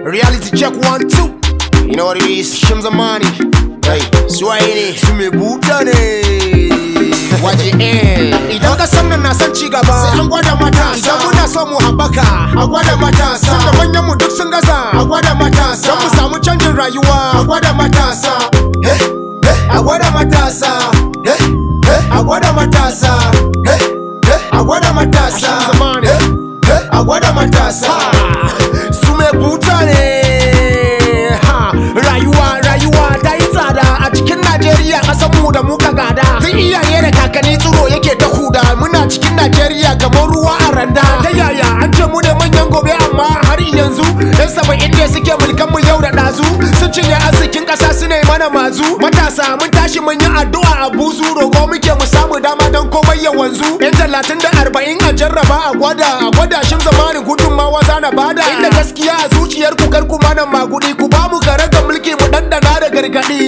Reality check one, two. You know what it is? Shimza money. Hey, Swahili. Sume buta ne. Waje eh. Idan ka san nan na san ci gaba. Sai an gwada matasa. Idan muna so mu haɓaka. A gwada matasa. Tunda manyan mu duk sun gaza. A gwada matasa. Don mu samu canjin rayuwa. A gwada matasa. Eh, eh, A gwada matasa. Eh, eh, A gwada matasa. Eh, eh, A gwada matasa. Eh, eh, A gwada matasa. Su me buta ne. Ha, Rayuwa, rayuwa ta yi tsada a cikin Najeriya ƙasar mu da muka gada. Tun iyaye da kakanni tsiro yake ta huda. Muna cikin Najeriya kamar ruwa a randa. Ta yaya an ce mu ne manyan gobe amma har yanzu yan saba'in ne suke mulkan mu yau da ɗazu. Sun cinye arzikin ƙasa su ne mana mazu. Matasa mun tashi mun yi addu'a a buzu roƙo muke mu samu dama don komai ya wanzu. Yan talatin da arba'in a jarraba a gwada a gwada shin zamanin gudunmawa zana bada. Inda gaskiya a zuciyar ku kar ku mana magudi ku ba mu gare ga mulki mu dandana da gargaɗi.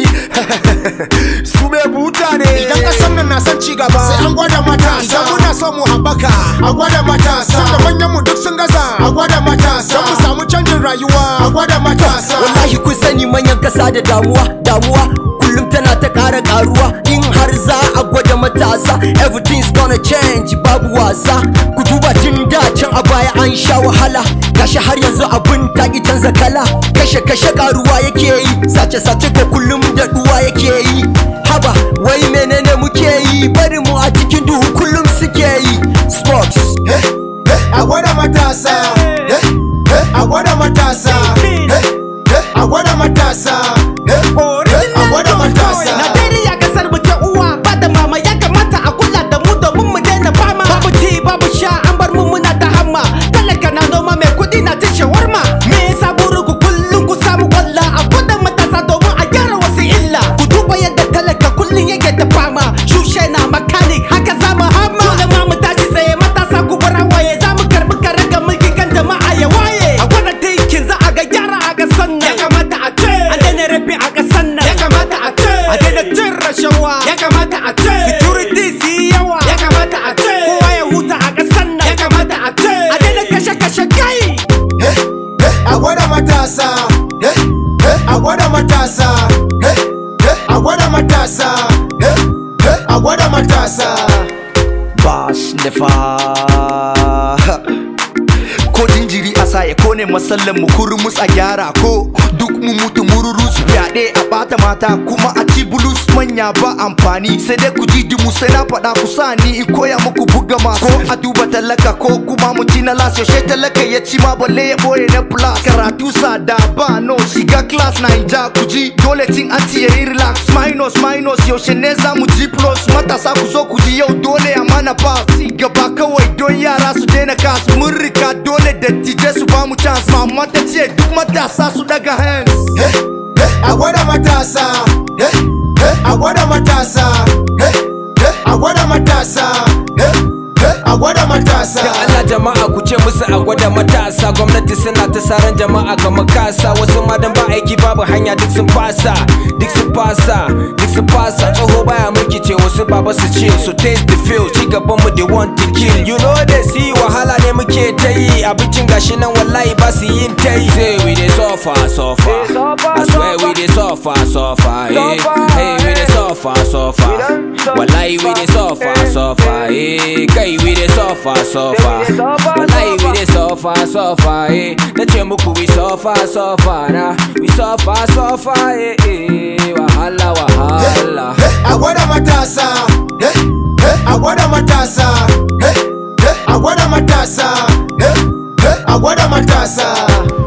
su me buta ne. Idan ƙasar nan na son ci gaba sai an gwada matasa. Idan muna so mu haɓaka a gwada matasa. Tunda manyan mu duk sun gaza a gwada matasa. Don mu samu canjin rayuwa a gwada matasa. wallahi kun sani manyan kasa da damuwa damuwa kullum tana ta ƙara ƙaruwa in har za a gwada matasa everything's gonna change babu wasa ku duba tun da can a baya an sha wahala gashi har yanzu abin ta ki canza kala kashe kashe ƙaruwa yake yi sace sace ko kullum da duwa yake yi haba wai menene muke yi bari mu a cikin duhu kullum suke yi sports a gwada matasa a gwada matasa a gwada matasa a gwada matasa Najeriya kasar mu ta uwa ba da mama ya kamata a kula da mu domin mu daina fama babu ci babu sha an bar mu muna ta hamma talaka na noma mai kudi na cin shawarma me yasa burin ku kullum ku samu kwalla a gwada matasa domin a gyara wasu illa ku duba yadda talaka kullum yake ta fama shushe na mechanic haka za mu hama dole ma mu tashi tsaye matasa ku bar hawaye za mu karbi karaga mulki kan jama'a ya waye a gwada tinkin za a ga gyara a kasan nan ya kamata a ce a daina rabi a kasan nan ya kamata a ce a daina cin rashawa ya kamata a ce security su yi yawa ya kamata a ce kowa ya huta a kasan nan ya kamata a ce a daina kashe kashe kai a gwada matasa a gwada matasa a gwada matasa a gwada matasa Bash nefa ko jinjiri a sa ya kone masallan mu kurmus a gyara ko duk mu mutu mururus fyaɗe a ɓata mata kuma a ci bulus manya ba amfani sai dai ku ji dimu sai na faɗa ku sa ni in koya muku buga masu ko a duba talaka ko kuma mu ci na las yaushe talaka ya ci ma balle ya boye na plus karatu sada ba no shiga class na inja ku ji dole cin anti ya yi relax minus minus yaushe ne za mu ji plus matasa ku zo ku ji yau dole a mana pass gaba kawai don yara su daina kas mun rika dole dattijai su ba mu chance mama ta ce duk matasa su daga hands a gwada matasa a gwada matasa a gwada matasa a gwada matasa Da Allah jama'a ku ce musu a gwada matasa gwamnati suna ta saran jama'a ga makasa wasu ma dan ba aiki babu hanya duk sun fasa duk sun fasa duk sun fasa tsoho baya mulki ce wasu baba su ce so taste the feel ci gaban mu they want to kill you know they see wahala ne muke ta yi abincin gashi nan wallahi ba su yin ta yi say we dey suffer suffer I swear we dey suffer suffer eh hey we dey suffer suffer wallahi we dey suffer suffer eh kai we dey suffer suffer wallahi we dey suffer suffer eh na ce muku we suffer suffer na we suffer suffer eh eh wahala wahala a gwada matasa a gwada matasa a gwada matasa a gwada matasa